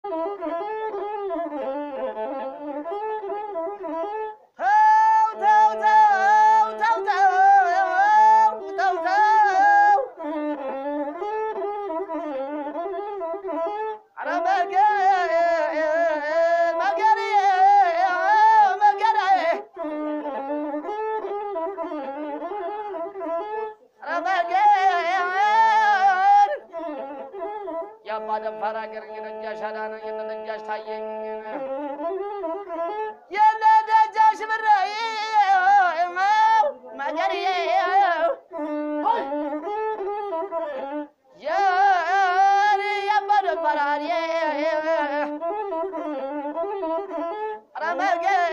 ተው ተው ተው ተው ተው ተው ተው ኧረ መገ- መገሬ መገሬ ኧረ መገር የአባ ደፋር አገር የነጃሽ አዳነኝ የነ ነጃሽ ታየኝ የነ ደጃሽ ብሬ መገሬ የኔ የአባ ደፋር አርዬ ኧረ መገር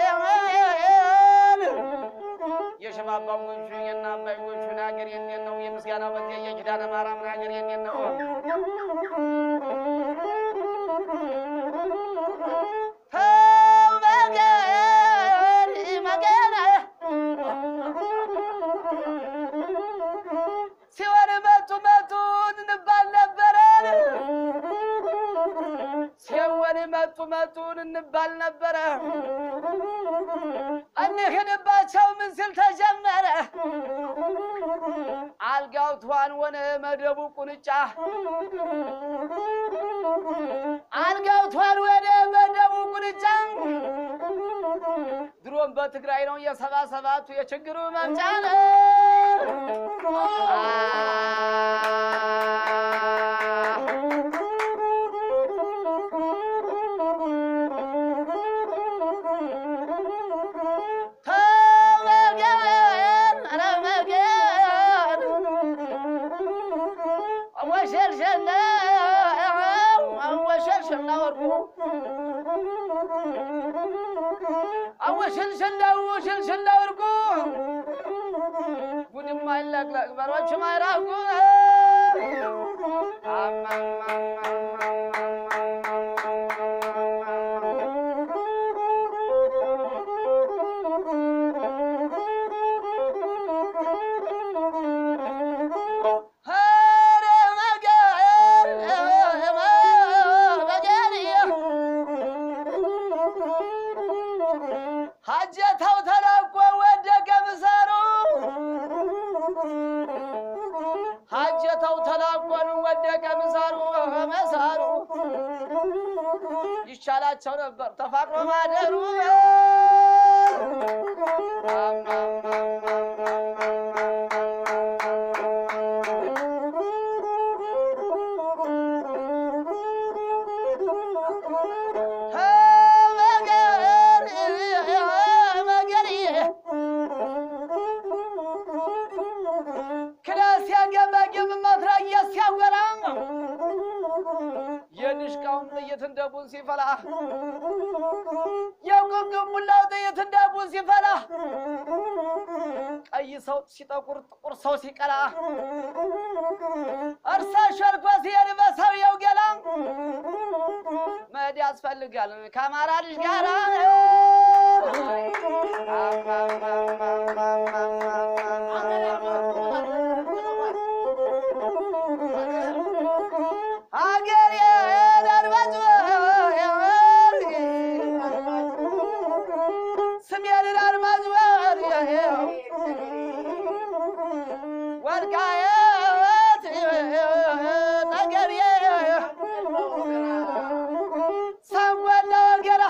የሸባባው ጎቹ የና አባይ ጎቹን ሀገር የኔን ነው። የምስጋና በት የኪዳነ ማርያምን ሀገር የኔን ነው። ተው መገር መገር ሲወር መቱ መቱን እንባል ነበረ ሲወር መቱ መቱን እንባል ነበረ እንሂድባቸው ምን ሲል ተጀመረ አልጋው ትኋን ሆነ መደቡ ቁንጫ አልጋው ትኋን ወደ መደቡ ቁንጫ ድሮም በትግራይ ነው የሰባ ሰባቱ የችግሩ መምጫ ነው። ተመገን ኧረ መገን ወሸልሸል ወሸልሸል ወርቁ አወሸልሸል ወሸልሸል ወርቁ ጉድማ ይለቅለቅ በሮችም አይራቁ ኧረ መገን መገን ሀጀታው ተላቆ ወደቀ ምሳሩ ሀጀታው ተላቆን ወደቀ ምሳሩ መሳሩ ይሻላቸው ነበር ተፋቅሮ ማደሩ ተመገር መገር ክላስ ያገባግብ መትረየ ሲያወራ የድሽቃውን ጥይት እንደ ቡን ሲፈላ የጉምጉም ሙላው ጥይት እንደ ቡን ሲፈላ ቀይ ሰው ሲጠቁር ጥቁር ሰው ሲቀላ እርሳ ሸርኮ ሲሄድ በሰውየው ገላ መሄድ ያስፈልጋል ከአማራ ልጅ ጋራ ሀገር የዳርባጭ ስሜን ዳርባጭ ወልቃየት ጠገቤ ሰንጎላ ወገራ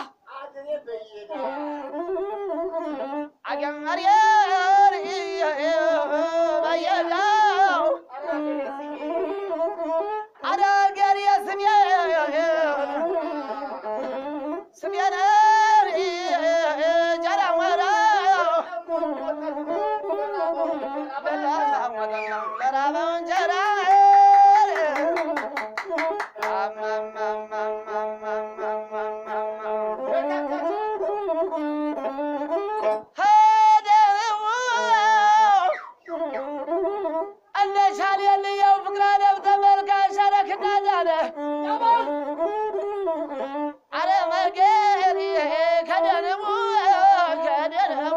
አገር በየዳው አዳገር የስሜ ስሜን ጀራወራ ለራበው እንጀራ እነሻል የልየው ፍቅራ ደብ ተመልካሽ አረክዳዳለ አረ መገር ከደንቡ ከደንቡ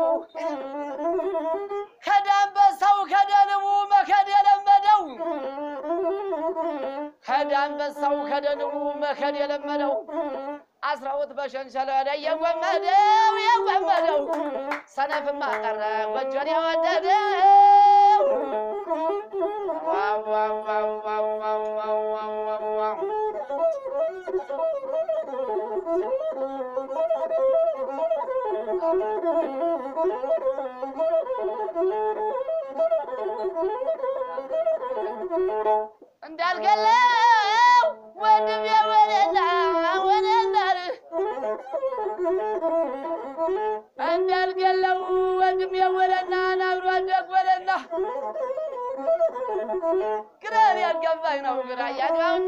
ከዳንበሳው ከደንቡ መከድ የለመደው ከዳንበሳው ከደንቡ መከድ የለመደው አስራውት በሸንሸለደ የጎመደው የጎመደው ሰነፍማ ቀረ ጎጆን የወደደው ዋው ዋው ዋው ዋው ዋው ዋው ዋው ዋው ዋው እንዳልገለው ወንድም የወለላ ወለላር እንዳልገለው ወንድም የወለና ናብሮ አደግ ወለላ ግራን ያልገባኝ ነው ግራ ያጋውና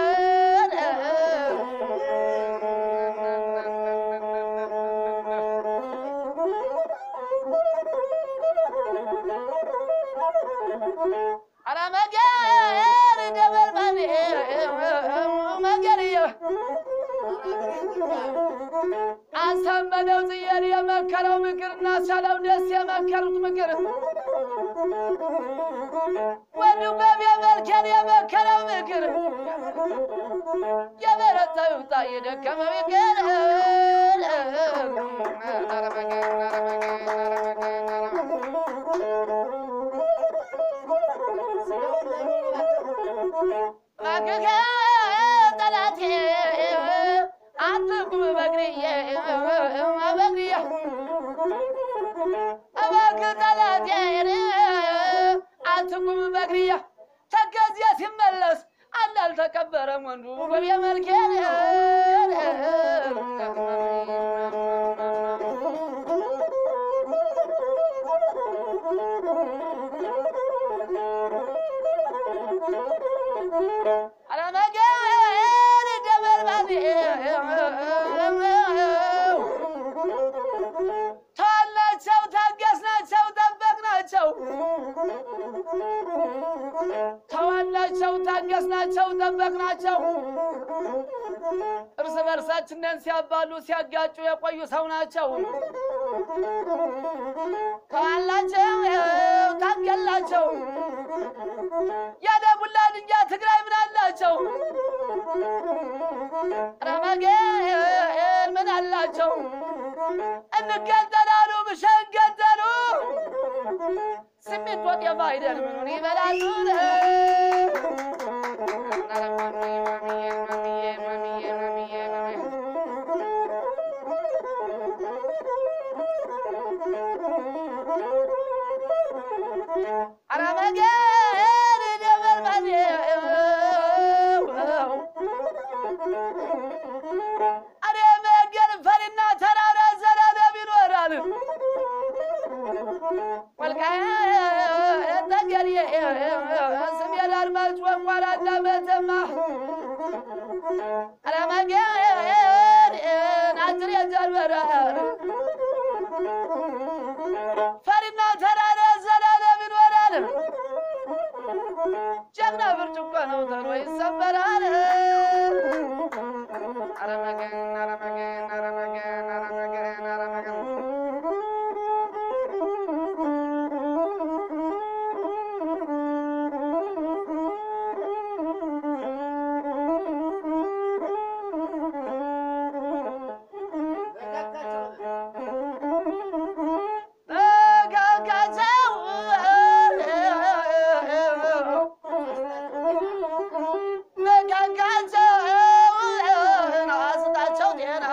አረ መገር ደበርባኔ መገርየ አሳመነው ጽየር የመከረው ምክር እና ሳለው ደስ የመከሩት ምክር ወንዱ በሚያመልከን የመከረው ምክር የበረታው ይውጣ የደከመ ምክር ኧረ መገር ኧረ መገር ኧረ መገር ኧረ መገር ማግከ ጠላቴ አትቁም በግርዬ በግርዬ እባክህ ጠላቴ አትቁም በግርዬ ተከዚያ ሲመለስ አንድ አልተቀበረም ወንዱ በቤ መልኬ አለመገር ደበርባኔ ታላቸው ታገስናቸው ጠበቅናቸው ተዋላቸው ታገስናቸው ጠበቅናቸው እርስ በርሳችንን ሲያባሉ ሲያጋጩ የቆዩ ሰው ናቸው ተዋላቸው ታገላቸው ያደቡላ ድንጃ ትግራይ ምን አላቸው ረመጌን ምን አላቸው እንገንጠላሉ ብሸን ገንጠሉ ስሜት ወጥ የማይደል ምኑን ይበላሉ አረመገን ደበርባኔ አሬ መገን ፈሪና ተራራ ዘላለም ይኖራል ወልቃይት ጠገዴ ስሜ ላርማጭ ወንቋራና መተማ አረመገን ናዝሬ ጀርበራል ፈሪና ተራራ ዘላለም ይኖራል። ጀግና ብርጭቆ ነው ተሎ ይሰበራል። አረመገን አረመገን አረመገን አረመገን አረመገን ተጋጋዘው መጋጋዘውን አስጣቸው ጤና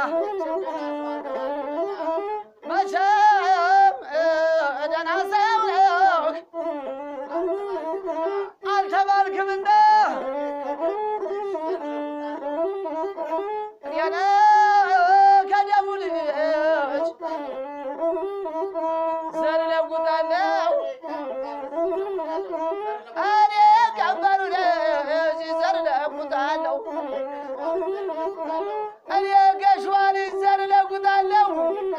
መቼም ደህና ሰው አልተባልክምና እኔን ከደሙ ልጅ ዘር ለውጣለሁ እኔ ቀበሩ ልጅ ዘር ለውጣለሁ እኔ ገሽዋ ልጅ ዘር ለውጣለሁ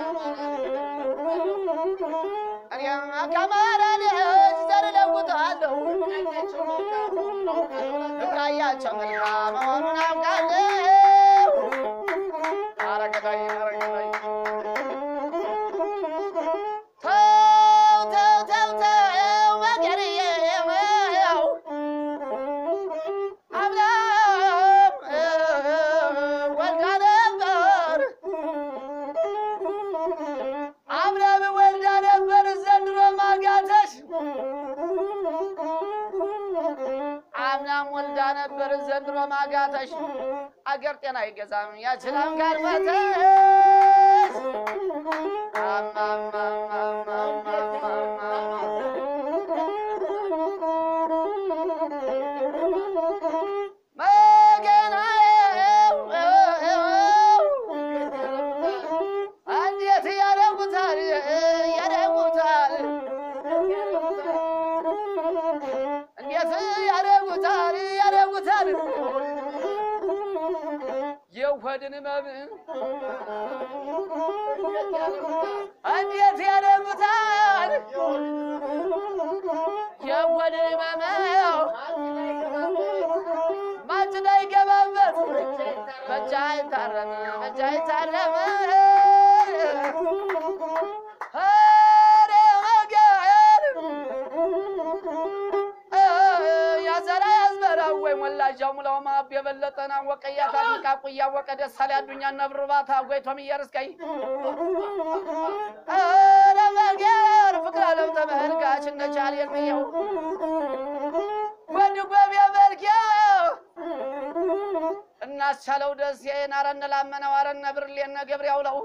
እኔ ከማራ ልጅ ዘር ለውጣለሁ ፍቅራያቸው መልካም መሆኑን አውቃለሁ አረገዳይ አረገዳይ ተው ተው ተው ተው መገርዬው አምላክ ወልዳ ነበር ካልሞተሽ አገር ጤና አይገዛም ያችላም ካልሞተሽ እንዴት ያደርጉታል ያደርጉታል እንዴት ያደርጉታል ያደርጉታል የውህድን ህመም እንዴት ያደርጉታል የውህድን ህመም ማጭዳ ይገባበት በጃ ይታረም በጃ ይታረም ኧረ ወገን ያዘራ ያዝበራ ወይ ሞላጃው ሙላው ማብ የበለጠና ወቀያ ታጥቃቁ እያወቀ ደሳሌ አዱኛ ነብርባታ ጎይቶም እየርስቀይ ኧረ ወገን ፍቅር አለም ተመልካች እነቻል የሚየው ወድ ጎብ የበልኪያው እናስቻለው ደስ አረነ ላመነው አረነ ብርሌነ ገብሬው ለው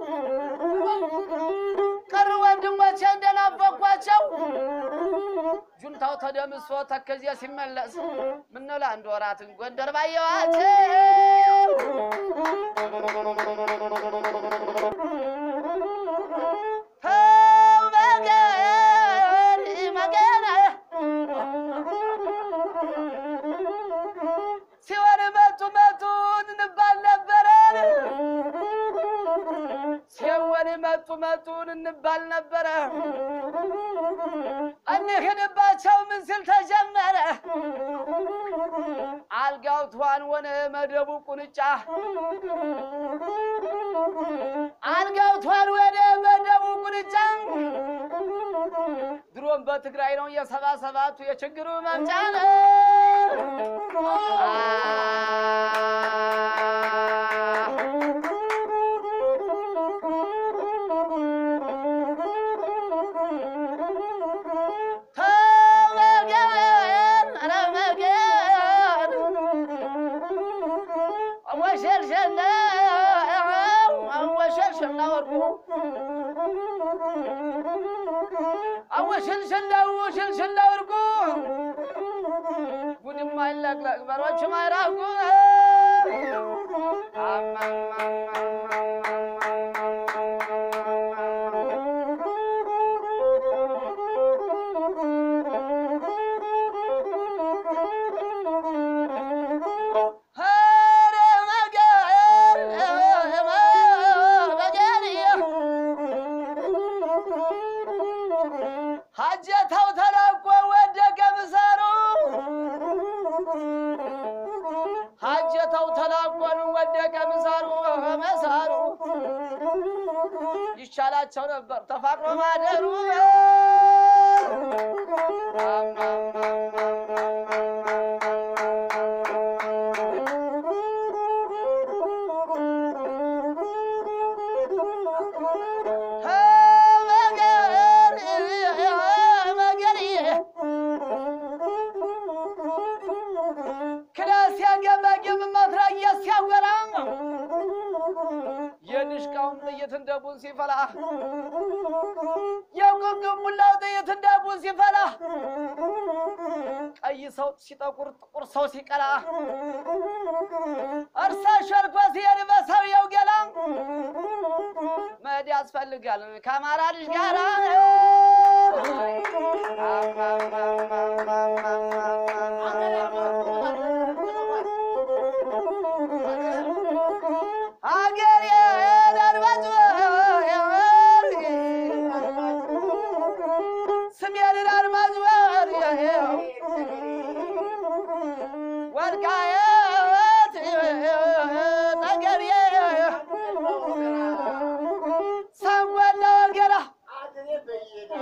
ቀሩ ወንድሞቼ እንደናፈኳቸው ጁንታው ተደምሶ ተከዜ ሲመለስ ምነው ለአንድ ወራትን ጎንደር ባየዋቸው ተው መገን መገን ሲሆን መቱ መቱን እንባል ነበረን ሲሆን መቱ መቱን እንባል ነበረ እንሂድባቸው ምን ሲል ተጀመረ አልጋው ትኋን ሆነ መደቡ ቁንጫ አልጋው ትኋን ወደ መደቡ ቁንጫ ድሮም በትግራይ ነው የሰባ ሰባቱ የችግሩ መምጫ ነው። ተመገን ረመገን ወሸልሸና ወሸልሸና ወርቁ አወሽልሽላው ሽልሽላ ወርቁ ጉድማ ይለቅለቅ በሮችም አይራቁ ኧረ መገን መገን ሀጀታው ተላቆ ወደቀ ምሳሩ ሀጀታው ተላቆን ወደቀ ምሳሩ መሳሩ ይሻላቸው ነበር ተፋቅሮ ማደሩ ክላስ ያገባግብ ማትራያ ሲያወራ የድሽቃውን ጥይት እንደ ቡን ሲፈላ የጉንጉን ሙላው ጥይት እንደ ቡን ሲፈላ ቀይ ሰው ሲጠቁር ጥቁር ሰው ሲቀላ እርሳ ሸርኮ ሲሄድ በሰውየው ገላ መሄድ ያስፈልጋል ከአማራ ልጅ ጋራ አገር የዳርባጭ ስሜን ዳርባጭ ወልቃየት ጠገቤ ሰወና ወገራ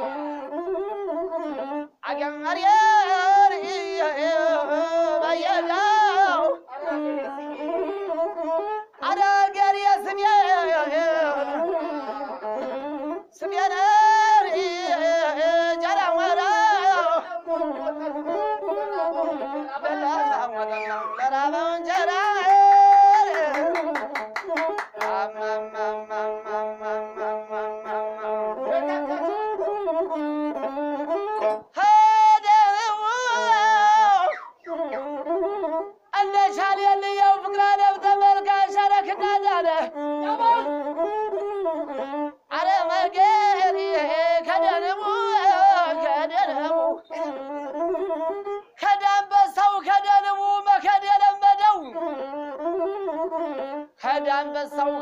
አገር በየጋ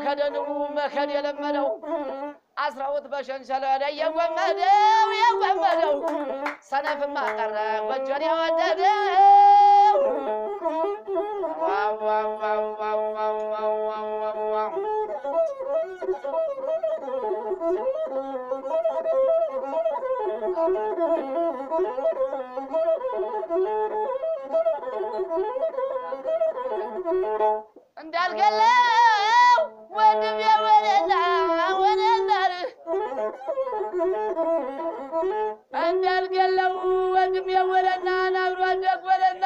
ከደንቡ መከድ የለመደው አስራውት በሸንሸለደ የጎመደው የጎመደው ሰነፍማ ቀረ ጎጆን የወደደው ዋው ዋው ዋው ዋው ዋው ዋው ዋው ዋው ዋው እንዳልገለው ወንድም የወለላ ወለላር እንዳልገለው ወንድም የወለላ ናብሮ አደግ ወለላ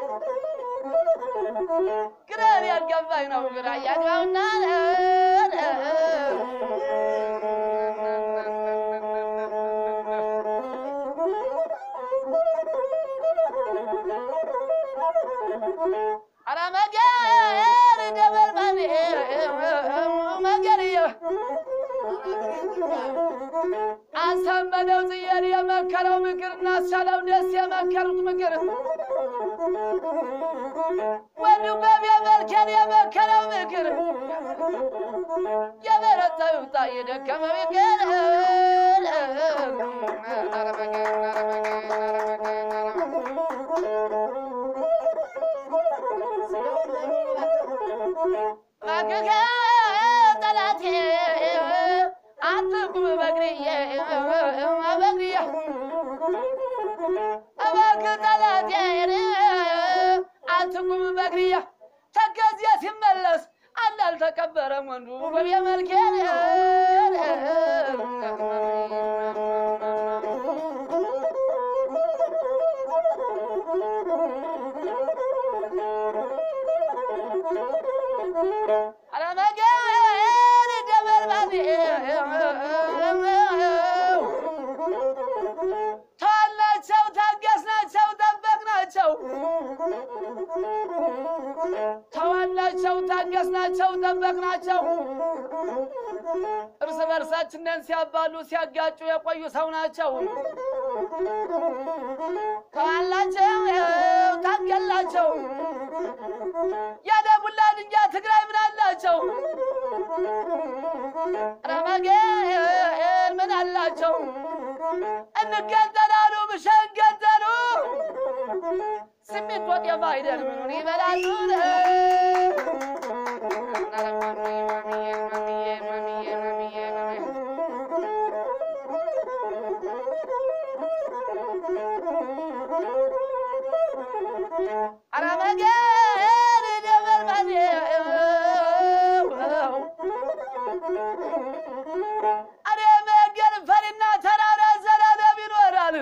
ግራር ያልገባኝ ነው ግራ ያግባውና አረ መገር ደበርባኔ መገርየ አሳመነው ጽየር የመከረው ምክር እናሳለው ደስ የመከሩት ምክር ወንዱ በሚያመልከን የመከረው ምክር የበረታው ይውጣ የደከመ ምክር ኧረ መገር ኧረ መገር ኧረ መገር ኧረ መገር ማግከ ጠላቴ አትቁም በግርዬ በግርዬ እባክህ ጠላቴ አትቁም በግርዬ ተከዚያ ሲመለስ አንድ አልተቀበረም ወንዱ በቤ መልኬ አለመገር ደበርባኔ ታላቸው ታገስናቸው ጠበቅናቸው ተዋላቸው ታገስናቸው ጠበቅናቸው እርስ በርሳችንን ሲያባሉ ሲያጋጩ የቆዩ ሰው ናቸው። ተዋላቸው ታገላቸው ያደቡላ ድንጃ ትግራይ ምን አላቸው? ረመጌን ምን አላቸው? እንገንጠላሉ ብሸን ገንጠሉ ስሜት ወጥ የማይደል ምኑን ይበላሉ? ኧረ ማሚዬ ማሚዬ ማሚዬ ማሚዬ ማሚዬ ማሚዬ ኧረ መገር ደበርባኔ አረ መገር ፈሪና ተራራ ዘላለም ይኖራል።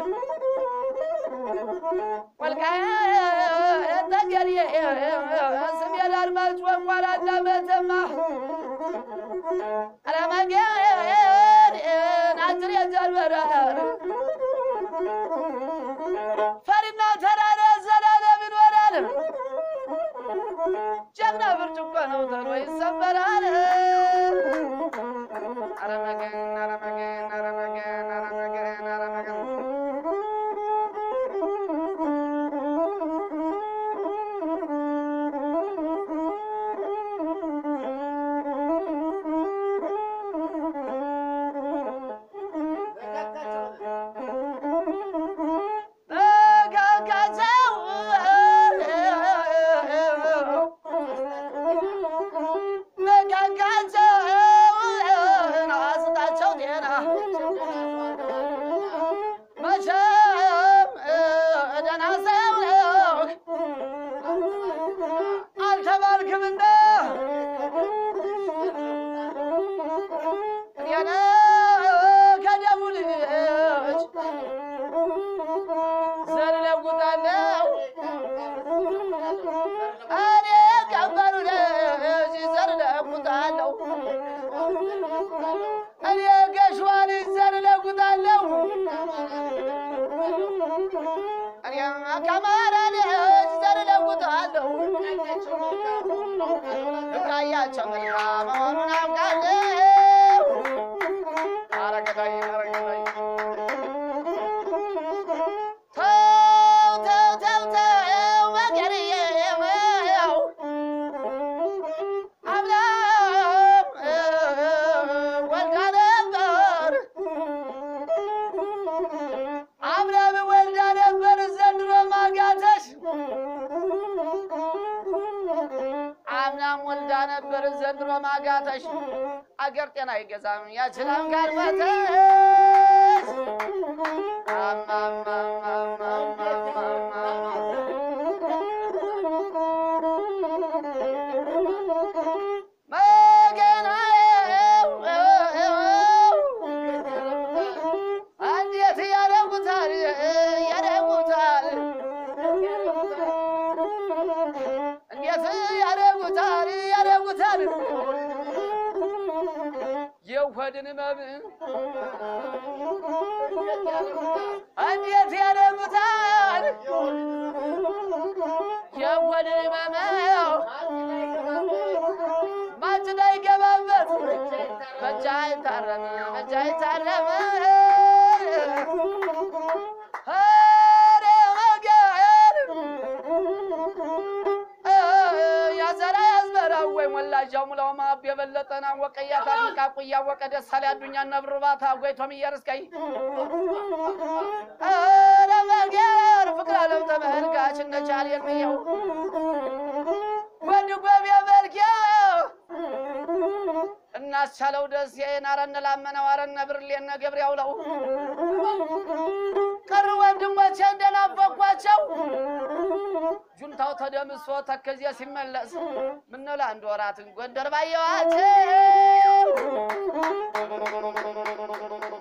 ወልቃይት ጠገዴ ስሜ ላድማጭ ወንቋራና መተማ አረ መገር ናዝሬ ጀርበራል ፈሪና ተራራ ዘላለም ይኖራል። ጀግና ብርጭቆ ነው ተሎ ይሰበራል። ኧረ መገን ኧረ መገን ኧረ መገን ኧረ መገን ኧረ መገን ተጋጋዘው መጋጋዘው አስጣቸው ጤና መቼም ደህና ሰው አልተባልክምና እኔን ከደሙ ልጅ ዘር ለውጣለሁ እኔ ቀበሩ ልጅ ዘር ለውጣለሁ እኔ ገሽዋ ልጅ ዘር ለውጣለሁ እኔ ከማራ ልጅ ዘር ለውጣለሁ ብቃያቸው ምና መሆኑን አውቃለሁ አረገዳይ አረገዳይ ተው ተው ተው ተው መገርዬው አምላክ አገር ጤና አይገዛም ያችላም ካልመተሽ እንዴት ያደጉታል ያደጉታል እንዴት ያደጉታል ያደጉታል የውህድን ህመም እንዴት ያደጉታል የውህድን ህመም ማጭዳ ይገባበት በጃ ይታረም በጃ ይታረም ኧረ መገር ያዘራ ያዝበራ ወይ ሞላጃው ሙላው ማብ የበለጠና ወቀያታ ቃቁ እያወቀ ደሳሌ አዱኛ ነብርባታ ጎይቶም እየርስቀይ ኧረ መገር ፍቅር አለም ተመልካች እነቻል የሚየው ወንድ ጎብ የመልኪያው እናስቻለው ደስ አረነ ላመነው አረነ ብርሌነ ገብሬው ለው ቀሩ ወንድሞቼ እንደናፈኳቸው ጁንታው ተደምሶ ተከዜ ሲመለስ ምነው ለአንድ ወራትን ጎንደር ባየዋቸው